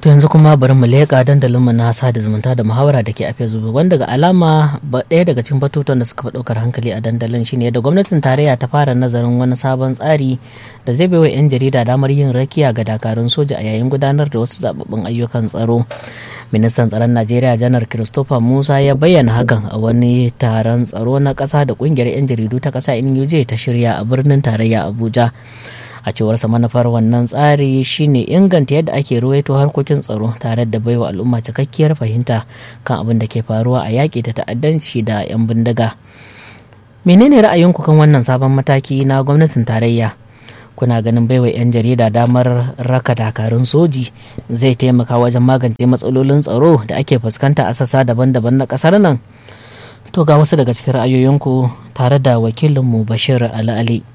to yanzu kuma bari mu leƙa dandalinmu na sada zumunta da muhawara da ke a facebook wanda ga alama ɗaya daga cikin batutuwan da suka fi ɗaukar hankali a dandalin shine da gwamnatin tarayya ta fara nazarin wani sabon tsari da zai baiwa 'yan jarida damar yin rakiya ga dakarun soja a yayin gudanar da wasu zababbin ayyukan tsaro ministan tsaron najeriya janar christopher musa ya bayyana hakan a wani taron tsaro na ƙasa da ƙungiyar 'yan jaridu ta ƙasa nuj ta shirya a birnin tarayya abuja a cewarsa manufar wannan tsari shine inganta yadda ake ruwaito harkokin tsaro tare da baiwa al'umma cikakkiyar fahimta kan abin da ke faruwa a yaƙi da ta'addanci da 'yan bindiga menene ra'ayinku kan wannan sabon mataki na gwamnatin tarayya kuna ganin baiwa 'yan jarida damar raka dakarun soji zai taimaka wajen magance matsalolin tsaro da ake fuskanta a sassa daban-daban na ƙasar nan to ga wasu daga cikin ra'ayoyinku tare da wakilinmu bashir ali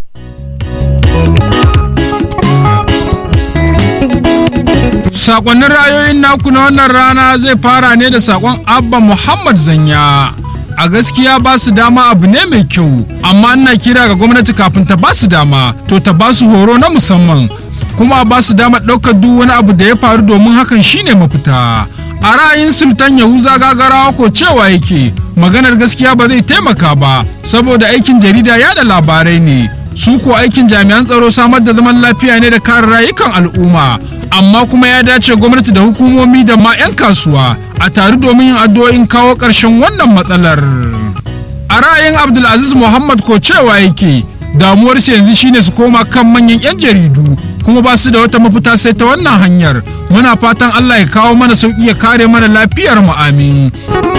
Sakonnin ra'ayoyin naku na wannan rana zai fara ne da sakon Abba Muhammad Zanya. A gaskiya ba su dama abu ne mai kyau, amma ina kira ga gwamnati kafin ta ba su dama, to ta ba su horo na musamman, kuma ba su dama ɗaukar duk wani abu da ya faru domin hakan shine mafita. A ra'ayin Sultan Yahuza gagarawa ko cewa yake, maganar gaskiya ba zai taimaka ba, saboda aikin jarida yada labarai ne. su ko aikin jami'an tsaro samar da zaman lafiya ne da kare rayukan al'umma amma kuma ya dace gwamnati da hukumomi da ma 'yan kasuwa a tare domin yin addu'o'in kawo ƙarshen wannan matsalar a ra'ayin abdulaziz muhammad ko cewa yake damuwarsu yanzu shine su koma kan manyan 'yan jaridu kuma ba su da wata mafita sai ta wannan hanyar muna fatan allah ya kawo mana sauƙi ya kare mana lafiyar mu amin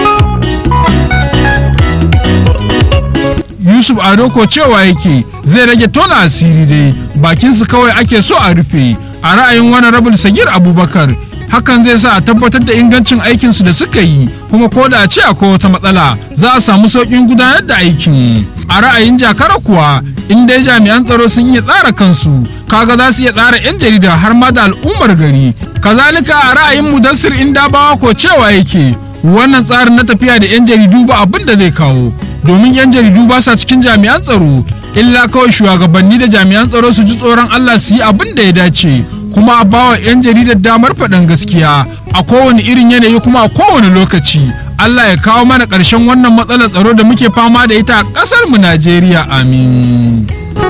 yusuf ado ko cewa yake zai rage tona asiri dai bakinsu kawai ake so a rufe a ra'ayin wani rabin sagir abubakar hakan zai sa a tabbatar da ingancin aikinsu da suka yi kuma ko da a ce akwai wata matsala za a samu sauƙin gudanar da aikin a ra'ayin jakara kuwa in dai jami'an tsaro sun iya tsara kansu kaga za su iya tsara 'yan jarida har ma da al'ummar gari kazalika a ra'ayin mudassir inda bawa ko cewa yake wannan tsarin na tafiya da 'yan jaridu ba abin da zai kawo domin 'yan jaridu ba sa cikin jami'an tsaro illa kawai shugabanni da jami'an tsaro su ji tsoron Allah su yi abin da ya dace kuma a bawa 'yan jaridar damar faɗin gaskiya a kowane irin yanayi kuma a kowane lokaci Allah ya kawo mana ƙarshen wannan matsalar tsaro da muke fama da ita a ƙasar mu Najeriya amin.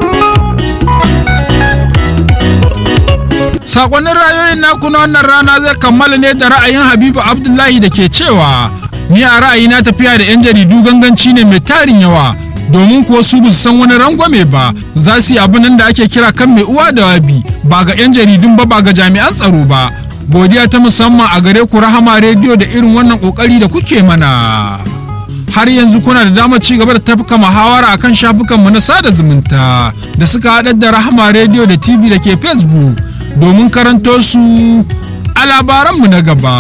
Sakonnin rayoyin naku na wannan rana zai kammala ne da ra'ayin Habibu Abdullahi da ke cewa ni a ra'ayina tafiya da 'yan jaridu ganganci ne mai tarin yawa domin kuwa su ba san wani rangwame ba za su yi abin da ake kira kan mai uwa da wabi ba ga 'yan jaridun ba ba ga jami'an tsaro ba godiya ta musamman a gare ku rahama rediyo da irin wannan kokari da kuke mana har yanzu kuna da damar ci gaba da tafka muhawara akan shafukanmu na sada zumunta da suka haɗar da rahama rediyo da tv da ke facebook domin karanto su a labaranmu na gaba.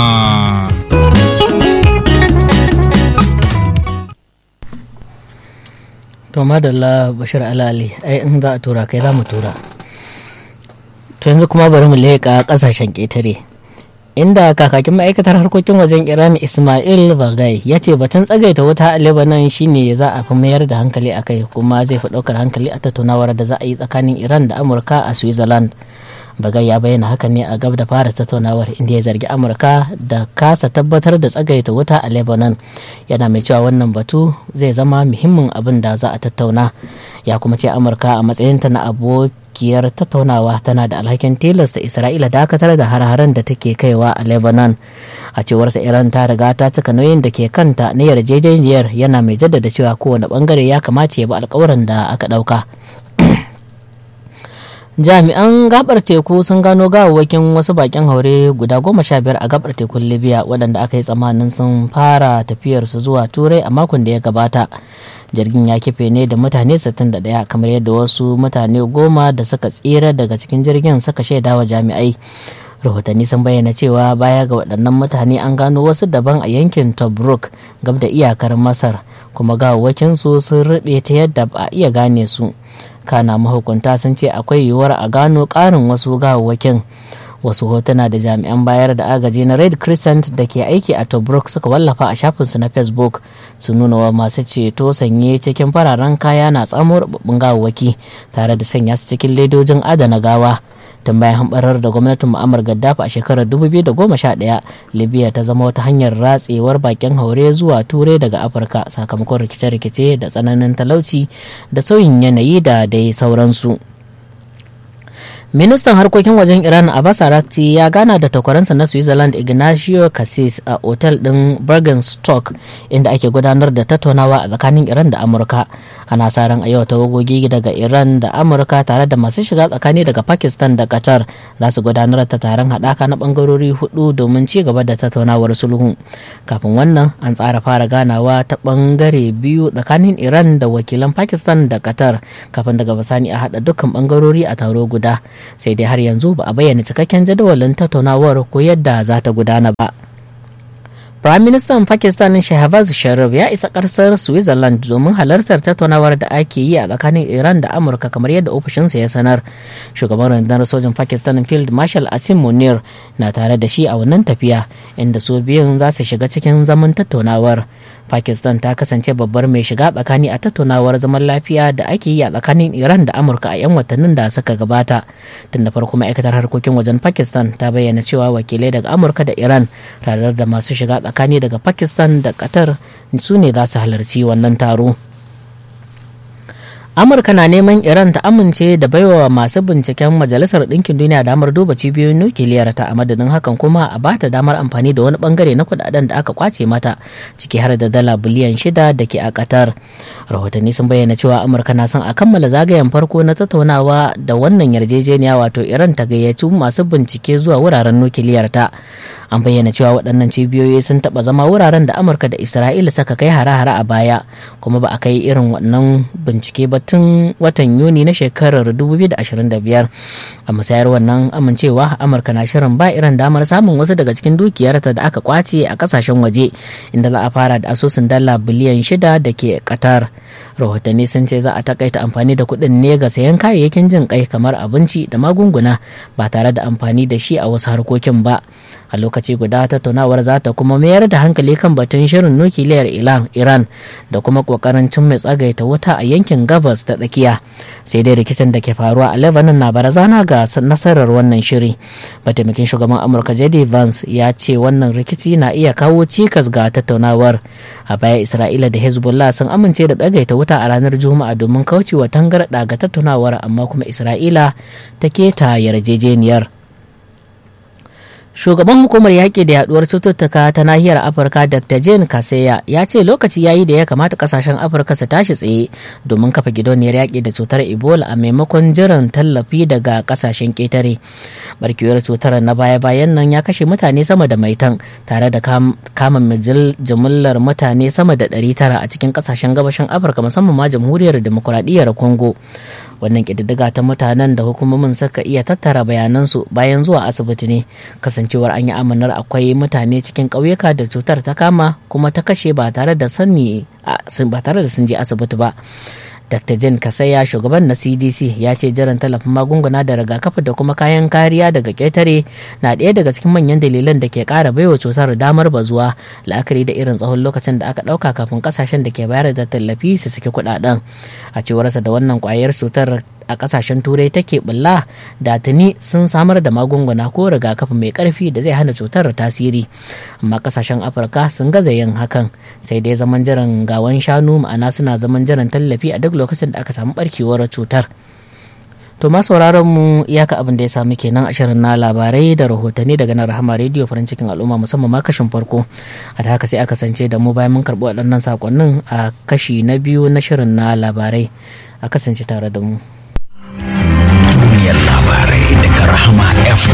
to madalla bashir alali ai in za a tura kai za mu tura to yanzu kuma bari mu leƙa ƙasashen ƙetare inda kakakin ma'aikatar harkokin wajen iran ismail bagai ya ce batun tsagaita wuta a lebanon shine za a fi mayar da hankali a kai kuma zai fi ɗaukar hankali a tattaunawar da za a yi tsakanin iran da amurka a switzerland bagai ya bayyana hakan ne a gab da fara tattaunawar inda ya zargi amurka da kasa tabbatar da tsagaita wuta a lebanon yana mai cewa wannan batu zai zama muhimmin abin da za a tattauna ya kuma ce amurka a matsayinta na abokiyar tattaunawa tana da alhakin tilasta isra'ila dakatar da har-haren da take kaiwa a lebanon a cewarsa iran ta riga ta cika nauyin da ke kanta na yarjejeniyar yana mai jaddada cewa kowane bangare ya kamata ya bi alkawarin da aka dauka jami'an gabar teku sun gano gawawwakin wasu bakin haure guda goma sha biyar a gabar tekun libya waɗanda aka yi tsammanin sun fara tafiyarsu zuwa turai a makon da ya gabata jirgin ya kife ne da mutane 61 kamar yadda wasu mutane goma da suka tsira daga cikin jirgin suka shaida wa jami'ai rahotanni sun bayyana cewa baya ga waɗannan mutane an gano wasu daban a yankin tobruk gab da iyakar masar kuma gawawwakinsu sun rube ta yadda ba a iya gane su kana mahukunta sun ce akwai yiwuwar a gano ƙarin wasu gawawwakin wasu hotuna da jami'an bayar da agaji na red crescent da ke aiki a tobruk suka wallafa a shafinsu na facebook su nuna wa masu ceto sanye cikin fararen kaya na tsamo rubabbun gawawwaki tare da sanya su cikin ledojin adana gawa tun bayan hambarar da gwamnatin mu'ammar gaddafi a shekarar 2011 libya ta zama wata hanyar ratsewar bakin haure zuwa turai daga afirka sakamakon rikice-rikice da tsananin talauci da sauyin yanayi da dai sauransu ministan harkokin wajen iran abbas arakci ya gana da takwaransa na switzerland ignacio cassis a otel din bergenstock inda ake gudanar da tattaunawa a tsakanin iran da amurka ana sa ran a yau tawagogi daga iran da amurka tare da masu shiga tsakani daga pakistan da qatar za su gudanar da taron haɗaka na bangarori hudu domin ci gaba da tattaunawar sulhu kafin wannan an tsara fara ganawa ta bangare biyu tsakanin iran da wakilan pakistan da qatar kafin daga bisani a haɗa dukkan bangarori a taro guda sai dai har yanzu ba a bayyana cikakken jadawalin tattaunawar ko yadda za ta gudana ba. Prime Minister Pakistan Shehbaz Sharif ya isa ƙasar Switzerland domin halartar tattaunawar da ake yi a tsakanin Iran da Amurka kamar yadda ofishinsa ya sanar. Shugaban rundunar sojin Pakistan Field Marshal Asim Munir na tare da shi a wannan tafiya inda su biyun za su shiga cikin zaman tattaunawar. Pakistan ta kasance babbar mai shiga tsakani a tattaunawar zaman lafiya da ake yi a tsakanin Iran da Amurka a 'yan watannin da suka gabata. Tun da farko ma'aikatar harkokin wajen Pakistan ta bayyana cewa wakilai daga Amurka da Iran tare da masu shiga tsakani daga Pakistan da Qatar su ne za su halarci wannan taro. amurka na neman iran ta amince da baiwa masu binciken majalisar ɗinkin duniya damar duba cibiyoyin nukiliyar ta a madadin hakan kuma a bata damar amfani da wani bangare na kudaden da aka kwace mata ciki har da dala biliyan shida da ke a qatar rahotanni sun bayyana cewa amurka na son a kammala zagayen farko na tattaunawa da wannan yarjejeniya wato iran ta gayyaci masu bincike zuwa wuraren nukiliyar ta an bayyana cewa waɗannan cibiyoyi sun taɓa zama wuraren da amurka da isra'ila suka kai hare-hare a baya kuma ba a kai irin wannan bincike ba tun watan yuni na shekarar 2025 a musayar wannan amincewa amurka na shirin ba iran damar samun wasu daga cikin dukiyarta da aka kwace a kasashen waje inda za a fara da asusun dala biliyan shida da ke qatar rahotanni sun ce za a takaita amfani da kuɗin ne ga sayan kayayyakin jin kai kamar abinci da magunguna ba tare da amfani da shi a wasu harkokin ba a lokaci guda tattaunawar za ta kuma mayar da hankali kan batun shirin nukiliyar iran da kuma kokarin cin mai tsagaita wuta a yankin gabas ta tsakiya sai dai rikicin da ke faruwa a lebanon na barazana ga nasarar wannan shiri mataimakin shugaban amurka jd vance ya ce wannan rikici na iya kawo cikas ga tattaunawar a baya isra'ila da hezbollah sun amince da tsagaita wuta a ranar juma'a domin kaucewa tangarɗa ga tattaunawar amma kuma isra'ila ta keta yarjejeniyar shugaban hukumar yaƙi da yaduwar cututtuka ta nahiyar afirka dr jane kaseya ya ce lokaci yayi da ya kamata kasashen afirka su tashi tsaye domin kafa gidauniyar yaƙi da cutar ebola a maimakon jiran tallafi daga kasashen ƙetare barkewar cutar na baya-bayan nan ya kashe mutane sama da maitan tare da kama jimillar mutane sama da 900 a cikin kasashen gabashin afirka musamman ma jamhuriyar demokuraɗiyyar congo wannan ƙididdiga ta mutanen da hukumomin suka iya tattara bayanansu bayan zuwa asibiti ne kasancewar an yi amanar akwai mutane cikin ƙauyuka da cutar ta kama kuma ta kashe ba tare da sani ba tare da sun je asibiti ba Dr. Jen Kasaya shugaban na CDC ya ce jiran tallafin magunguna da rigakafi da kuma kayan kariya daga ƙetare na ɗaya daga cikin manyan dalilan da ke ƙara baiwa cutar damar bazuwa la'akari da irin tsawon lokacin da aka ɗauka kafin ƙasashen da ke bayar da tallafi su saki kuɗaɗen. A cewarsa da wannan ƙwayar cutar a kasashen turai take bulla da tuni sun samar da magunguna ko rigakafi mai karfi da zai hana cutar tasiri amma kasashen afirka sun gaza yin hakan sai dai zaman jiran gawan shanu ma'ana suna zaman jiran tallafi a duk lokacin da aka samu barkewar cutar to ma sauraron mu iyaka abin da ya samu kenan a shirin na labarai da rahotanni daga nan rahama rediyo farin cikin al'umma musamman ma kashin farko a da haka sai aka sance da mu bayan mun karɓi waɗannan sakonnin a kashi na biyu na shirin na labarai a kasance tare da mu duniyar labarai daga rahama f